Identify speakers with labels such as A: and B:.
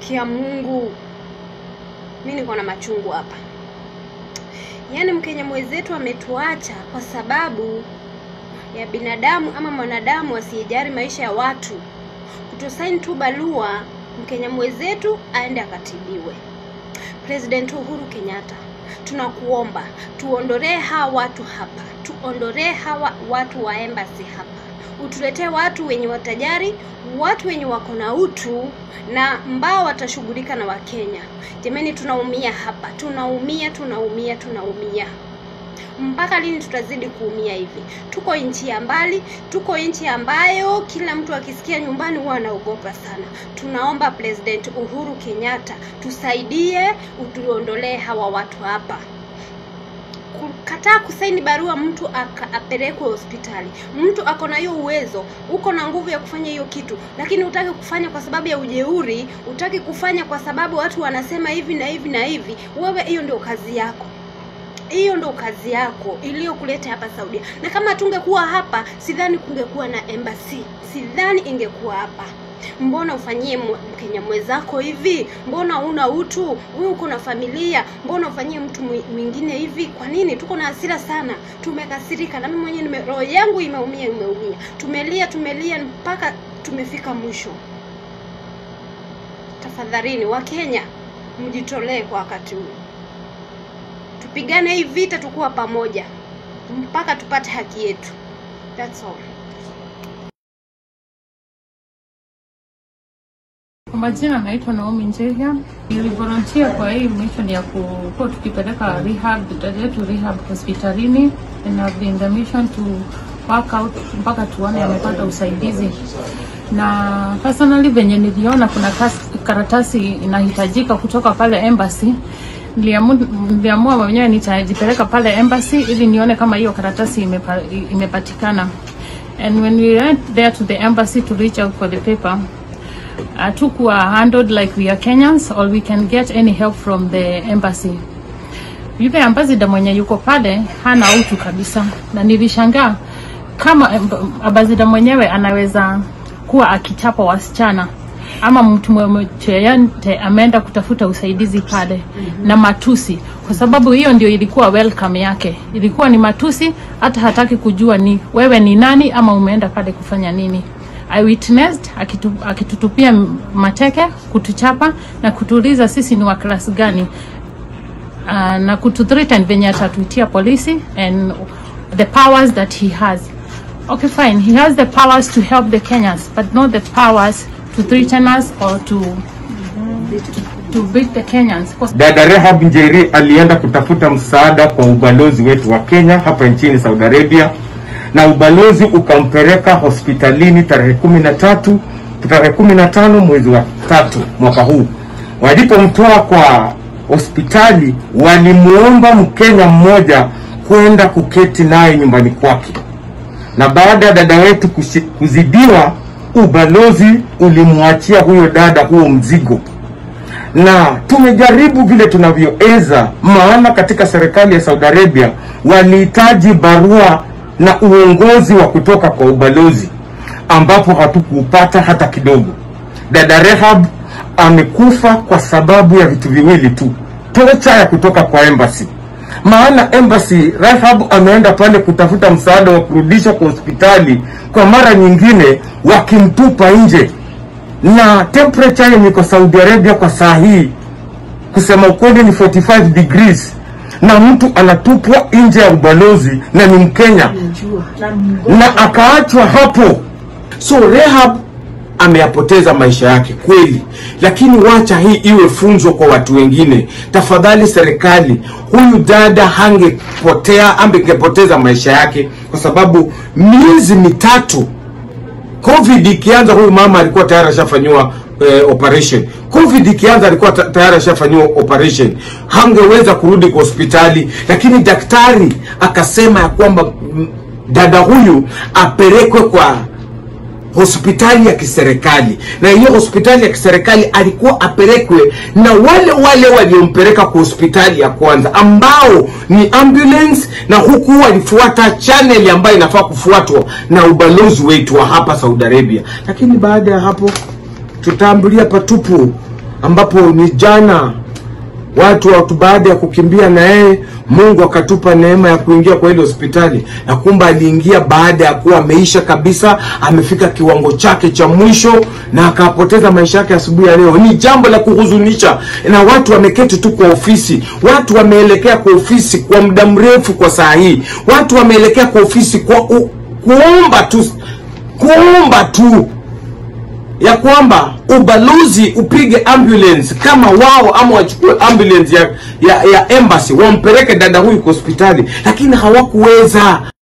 A: Kia Mungu, mi niko na machungu hapa. Yaani Mkenya mwenzetu ametuacha kwa sababu ya binadamu ama mwanadamu asiyejali maisha ya watu kutosaini tu barua Mkenya mwenzetu aende akatibiwe. President Uhuru Kenyatta, tunakuomba tuondolee hawa watu hapa, tuondolee hawa watu wa embassy hapa, utuletee watu wenye watajari, watu wenye wako na utu na ambao watashughulika na Wakenya. Jamani, tunaumia hapa, tunaumia, tunaumia, tunaumia. Mpaka lini tutazidi kuumia hivi? Tuko nchi ya mbali, tuko nchi ambayo kila mtu akisikia nyumbani huwa anaogopa sana. Tunaomba President Uhuru Kenyatta tusaidie, utuondolee hawa watu hapa. Kukataa kusaini barua mtu aka- apelekwe hospitali, mtu ako na hiyo uwezo, uko na nguvu ya kufanya hiyo kitu, lakini utaki kufanya kwa sababu ya ujeuri, utaki kufanya kwa sababu watu wanasema hivi na hivi na hivi. Wewe hiyo ndio kazi yako hiyo ndo kazi yako iliyokuleta hapa Saudia. Na kama tungekuwa hapa, sidhani kungekuwa na embassy, sidhani ingekuwa hapa. Mbona ufanyie mw- Mkenya mwenzako hivi? Mbona una utu? Wewe uko na familia, mbona ufanyie mtu mwi- mwingine hivi? Kwa nini? Tuko na hasira sana, tumekasirika, na mimi mwenyewe nime roho yangu imeumia, imeumia. Tumelia, tumelia mpaka tumefika mwisho. Tafadhalini Wakenya, mjitolee kwa wakati huu tupigane hii vita tukuwa pamoja mpaka tupate haki yetu. That's all.
B: Kwa majina naitwa Naomi Njeria. Nilivolunteer kwa hii mission ya kuwa tukipeleka rehab dada yetu rehab hospitalini and have been the mission to work out mpaka tuone amepata usaidizi. Na personally venye niliona kuna kas- karatasi inahitajika kutoka pale embassy niliamu- niliamua mwenyewe nitajipeleka pale embassy ili nione kama hiyo karatasi imepa, imepatikana. And when we went there to the embassy to reach out for the paper, hatukuwa handled like we are Kenyans or we can get any help from the embassy. Yule ambassador mwenye yuko pale hana utu kabisa, na nilishangaa kama amb- ambassador mwenyewe anaweza kuwa akichapa wasichana ama mtu mmoja yeyote ameenda kutafuta usaidizi pale na matusi, kwa sababu hiyo ndio ilikuwa welcome yake, ilikuwa ni matusi, hata hataki kujua ni wewe ni nani ama umeenda pale kufanya nini. I witnessed akitu, akitutupia mateke, kutuchapa na kutuuliza sisi ni wa klasi gani uh, na kututhreaten venye atatuitia polisi and the powers that he has. Okay, fine. He has the powers to help the Kenyans, but not the powers to threaten us or to to beat the Kenyans. 'Cause
C: Dada Rehab Njeri alienda kutafuta msaada kwa ubalozi wetu wa Kenya hapa nchini Saudi Arabia, na ubalozi ukampeleka hospitalini tarehe kumi na tatu tarehe kumi na tano mwezi wa tatu mwaka huu. Walipomtoa kwa hospitali, walimuomba Mkenya mmoja kwenda kuketi naye nyumbani kwake, na baada ya dada wetu kushi- kuzidiwa, ubalozi ulimwachia huyo dada huo mzigo na tumejaribu vile tunavyoweza, maana katika serikali ya Saudi Arabia walihitaji barua na uongozi wa kutoka kwa ubalozi, ambapo hatukuupata hata kidogo. Dada Rehab amekufa kwa sababu ya vitu viwili tu, tocha ya kutoka kwa embassy. Maana embassy, Rehab ameenda pale kutafuta msaada wa kurudishwa kwa hospitali, kwa mara nyingine wakimtupa nje na temperature yenye iko Saudi Arabia kwa saa hii kusema ukweli ni 45 degrees na mtu anatupwa nje ya ubalozi na ni Mkenya na akaachwa hapo.
D: So Rehab ameyapoteza maisha yake kweli, lakini wacha hii iwe funzo kwa watu wengine. Tafadhali serikali, huyu dada hangepotea, angepoteza maisha yake, kwa sababu miezi mitatu covid ikianza, huyu mama alikuwa tayari ashafanyiwa eh, operation. Covid ikianza alikuwa ta- tayari ashafanyiwa operation, hangeweza kurudi kwa hospitali, lakini daktari akasema ya kwamba mm, dada huyu apelekwe kwa hospitali ya kiserikali na hiyo hospitali ya kiserikali alikuwa apelekwe na wale wale waliompeleka kwa hospitali ya kwanza ambao ni ambulance na huku walifuata channel ambayo inafaa kufuatwa na ubalozi wetu wa hapa Saudi Arabia lakini baada ya hapo tutaambulia patupu ambapo ni jana watu watu baada ya kukimbia na yeye Mungu akatupa neema ya kuingia kwa ile hospitali, na kumbe aliingia baada ya kuwa ameisha kabisa, amefika kiwango chake cha mwisho na akapoteza maisha yake asubuhi ya leo. Ni jambo la kuhuzunisha, na watu wameketi tu kwa ofisi, watu wameelekea kwa ofisi kwa muda mrefu. Kwa saa hii watu wameelekea kwa ofisi kwa u, kuomba tu kuomba tu ya kwamba ubalozi upige ambulance kama wao ama wachukue ambulance ya, ya, ya embassy wampeleke dada huyu kwa hospitali, lakini hawakuweza.